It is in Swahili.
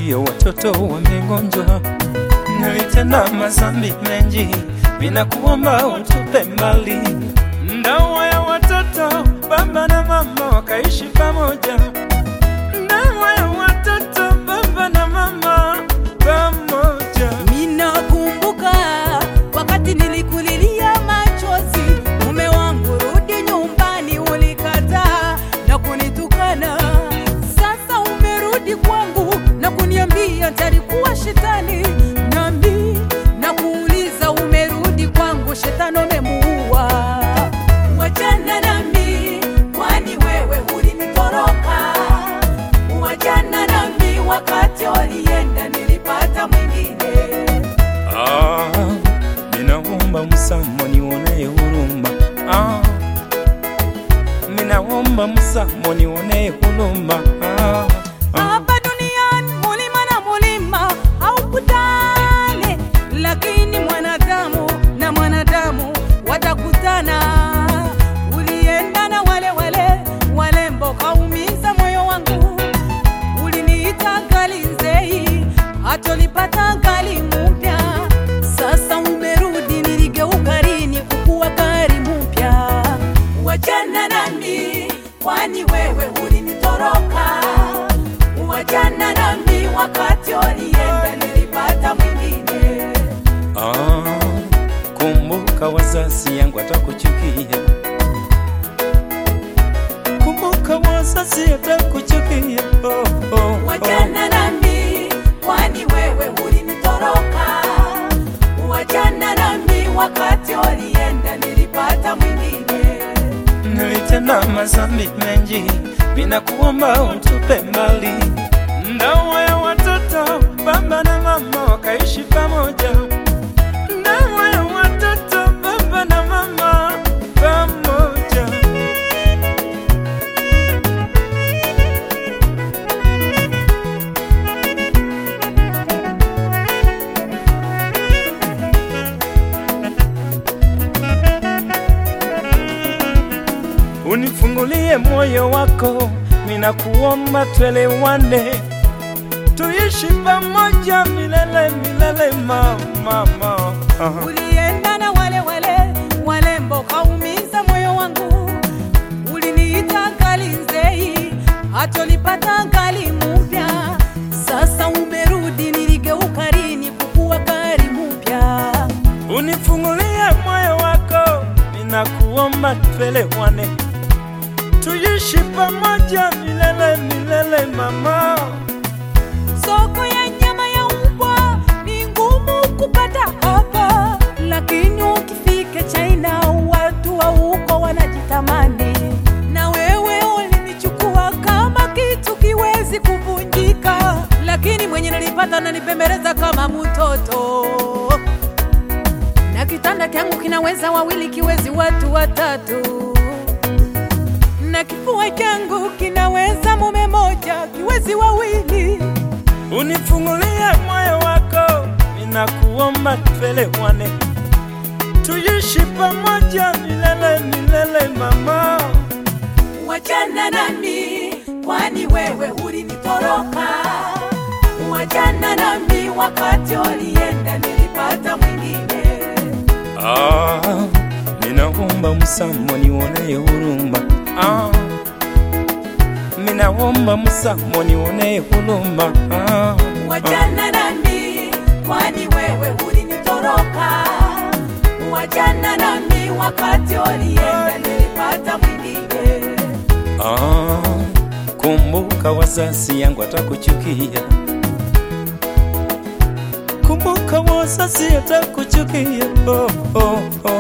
nasikia watoto wamegonjwa, nilitenda mazambi mengi, ninakuomba utupe mbali. Ndoa ya watoto, baba na mama wakaishi pamoja. Ndoa ya watoto, baba na mama pamoja. Minakumbuka wakati nilikulilia machozi, mume wangu, rudi nyumbani, ulikataa na kunitukana. Sasa umerudi kwangu na kuniambia talikuwa shetani, nami na kuuliza, umerudi kwangu, shetani umemuua. Wachana nami, kwani wewe ulinitoroka. Wachana nami, wakati ulienda nilipata mwingine. Ah, ninaomba msamo nionee huruma. Ah, ninaomba msamo nionee huruma. Ah, ah. Hapa duniani mulima na mulima haukutane, lakini mwanadamu na mwanadamu watakutana. Ulienda na wale wale walembo, kaumiza moyo wangu. Uliniita gali nzei, hatolipata gali mpya. Sasa umerudi, niligeuka lini kukuwa gari mpya? Wachana nami, kwani wewe ulinitoroka. Wachana nami, wakati ulienda nilipata mwingine. Ah, kumbuka wazazi yangu atakuchukia. Kumbuka wazazi atakuchukia. Oh, oh, oh. Wachana nami, kwani wewe ulinitoroka. Wachana nami, wakati ulienda nilipata mwingine. Nilitenda mazambi mengi, ninakuomba utupe mbali. Ndoa ya watoto, baba na mama wakaishi pamoja. Ndoa ya watoto, baba na mama pamoja. Unifungulie moyo wako, ninakuomba tuelewane, tuishi pamoja milele milele, mama, mama. Aha. Ulienda na wale wale walembo, kaumiza moyo wangu. Uliniita gali nzei, hatolipata gali mpya. Sasa umerudi, niligeuka lini kukuwa gari mpya? Unifungulie moyo wako, ninakuomba tuelewane, tuishi pamoja milele milele, mama. Soko ya nyama ya mbwa ni ngumu kupata hapa, lakini ukifika China watu wa huko wanajitamani. Na wewe ulinichukua kama kitu kiwezi kuvunjika, lakini mwenye nilipata nanipembeleza kama mtoto, na kitanda kyangu kinaweza wawili, kiwezi watu watatu na kifua changu kinaweza mume moja, kiwezi wawili. Unifungulie moyo wako, ninakuomba tuelewane, tuishi pamoja milele milele, mama. Wachana nami, kwani wewe ulinitoroka. Wachana nami, wakati ulienda nilipata mwingine. Ah, ninaomba msamo nionee huruma. Ah, ninaomba msamo nionee huruma. Ah, Wachana nami, kwani wewe ulinitoroka. Wachana nami, wakati ulienda nilipata mwingine. ah, kumbuka wazazi yangu atakuchukia. Kumbuka wazazi atakuchukia. Oh, oh, oh.